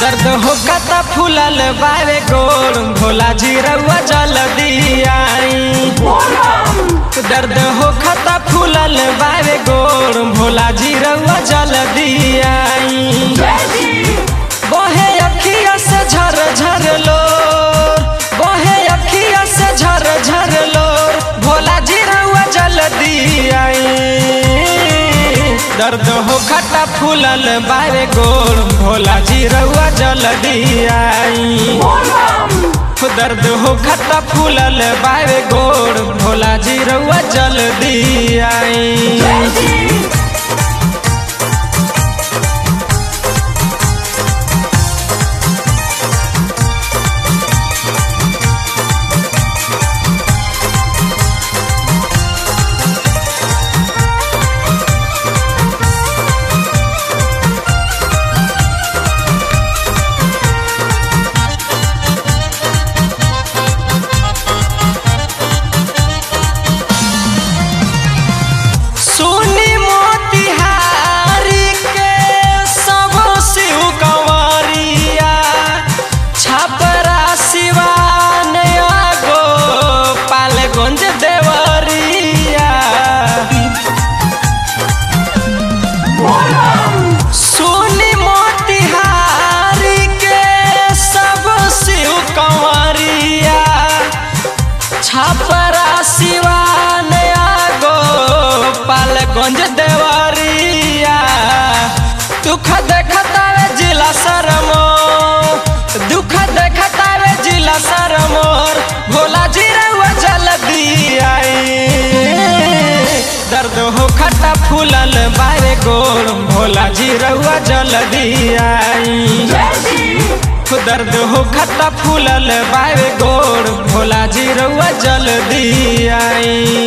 दर्द हो कता फूलल बावे गोड़ भोला जी रउआ जल दियाई दर्द हो खता फूलल बावे गोड़ भोला जी रउआ जल दियाई बहे अखिया से झर झर लोर बहे अखिया से झर झर लोर भोला जी रउआ जल दियाई दर्द हो खटा फूलल बावे गोड़ भोला जी रउआ जल दियाई दर्द हो खटा फूलल बावे गोड़ भोला जी रउआ जल दियाई सुनी मोतिहारी के सब शिव कंवरिया छपरा सिवान गो पालगंज देवरिया सुनी मोतिहारी के सब शिव कंवरिया छपरा सिवान गो पालगंज देवरिया दुख देखतावे जिला सरमो दुख देखतावे जिला सरमोर भोला जी रउआ जल दियाई दर्द हो खटा फूलल बारे गोड़ भोला जी रउआ जल दियाई दर्द हो खट्टा फूलल बावे गोड़ भोला जी रउआ जल दियाई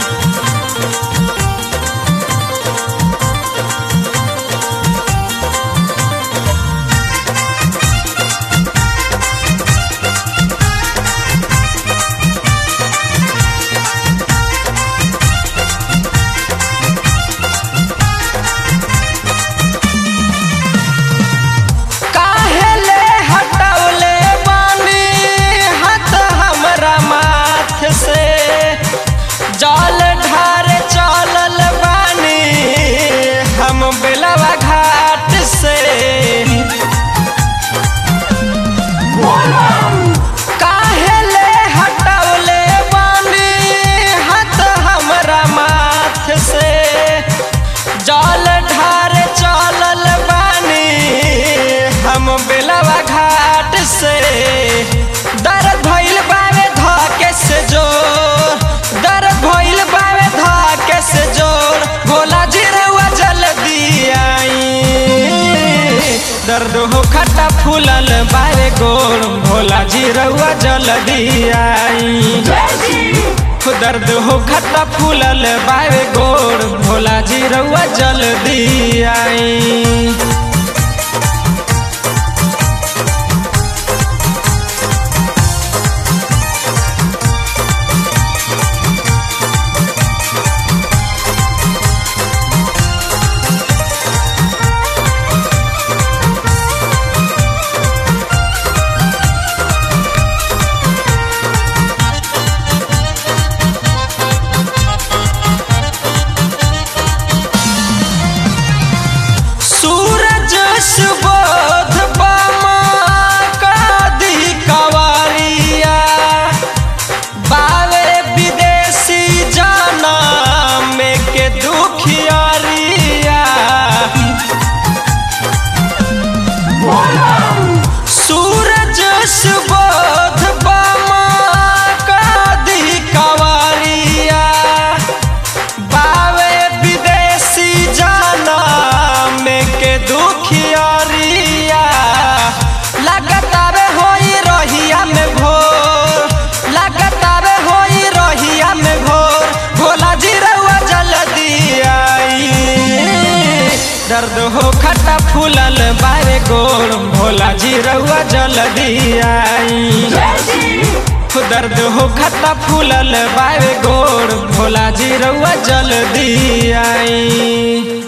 काहेले हटौले बानी हाथ हमरा माथ से जल ढारे चलल बानी हम बेलवा घाट से काहेले हटौले बानी हाथ हमरा माथ से जल ढारे चलल बानी हम बेलवा घाट से दर्द भइल बावे धके से जोर दर्द भइल बावे धके से जोर भोला जी रउआ जल दियाई दर्द हो खट्टा फूलल बावे गोड़ भोला जी रउआ जल दियाई दर्द हो खट्टा फूलल बावे गोड़ भोला जी रउआ जल दियाई सूरज सुबोध बामा कादी कवारिया बावे विदेशी जाना में के दुखियारिया सूरज सुबोध बामा कादी कवारिया बावे विदेशी जाना में के दुखियारिया लगतावे होई रहिया में भोर लगतावे होई रहिया में भोर भोला जी रउआ जल दियाई दर्द हो खट्टा फूलल बावे गोड़ भोला जी रउआ जल दियाई दर्द हो खट्टा फूलल बावे गोड़ भोला जी रउआ जल दियाई